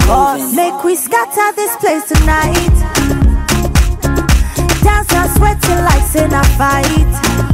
boss. Make we scatter this place tonight. Dance and sweat till like sin a fight.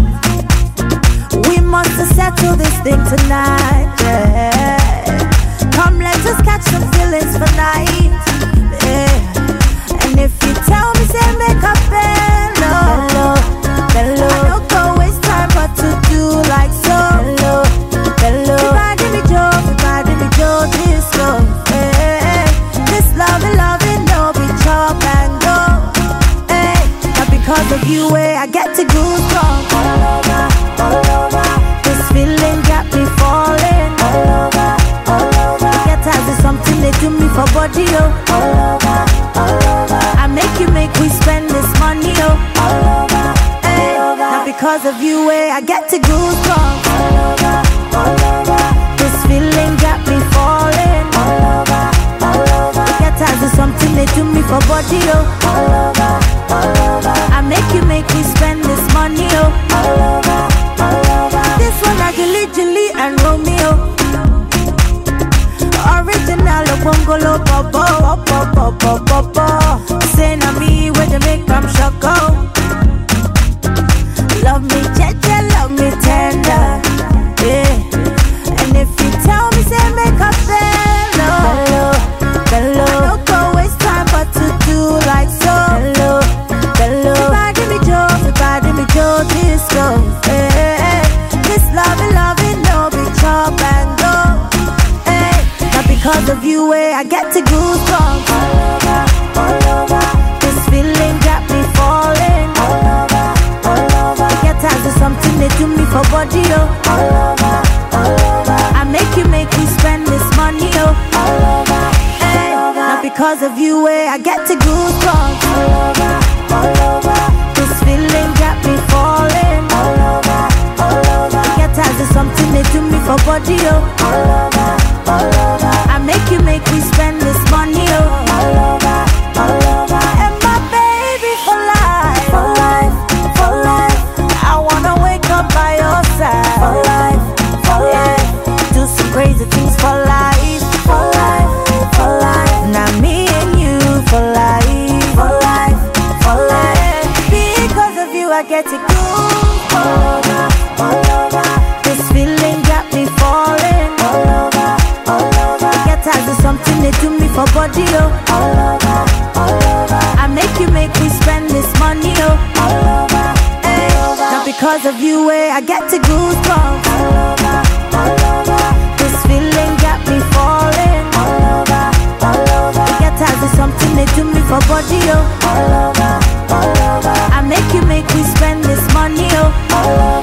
We must settle this thing tonight. Yeah. Come, let us catch some feelings for night. Yeah. And if you tell me, say make a bello, bello, I don't go waste time, but to do like so. Bello, bello. Everybody me Joe, everybody me Joe, this go. Hey, this love, love, no be chop and go. Hey, not because of you, eh, I get to goosebumps all over, all over. This feeling got me falling all over, all over. Get as is something they do me for body, oh. All over, all over. I make you make we spend this money, oh. All over, hey, not because of you, eh, I get to goosebumps all over, all over. This feeling got me falling all over, all over. Get as is something they do me for body, oh. All over, all over. I make you make me spend this money, oh. All over, all over. This one I Gilly Gilly and Romeo. Original Bongolo Bobo, Bobo, Bobo, Bobo. Say na me where they make them shock oh. Love me, jeje, love me tender. Yeah. And if you tell me, say make a bello, bello, bello. I don't go waste time, but to do like so. Bello, bello. Everybody me Joe, everybody me Joe, this go. Hey, this love, love, no be chop and go. Hey, not because of you, eh, I get to goosebumps all over, all over. This feeling got me falling all over, all over. Get as is something they do me for body, oh. All over, all over. I make you make me spend this money, oh. All over, hey, not because of you, eh, I get to goosebumps all over, all over. This feeling got me falling all over, all over. Get as is something they do me for body, oh. All over, all over. I make you make me spend this money, oh. All over, all over. And my baby for life, for life, for life. I wanna wake up by your side, for life, for life. Do some crazy things for life, for life, for life. Now me and you for life, for life, for life. Because of you, I get to go all over, all over. This feeling got me falling all over, all over. Get as is something they do me for body, oh. All over, all over. I make you make me spend this money, oh. All over, hey. Not because of you, eh, I get to goosebumps all over, all over. This feeling got me falling all over, all over. Get as is something they do me for body, oh. All over, all over. I make you make me spend this money, oh. All over.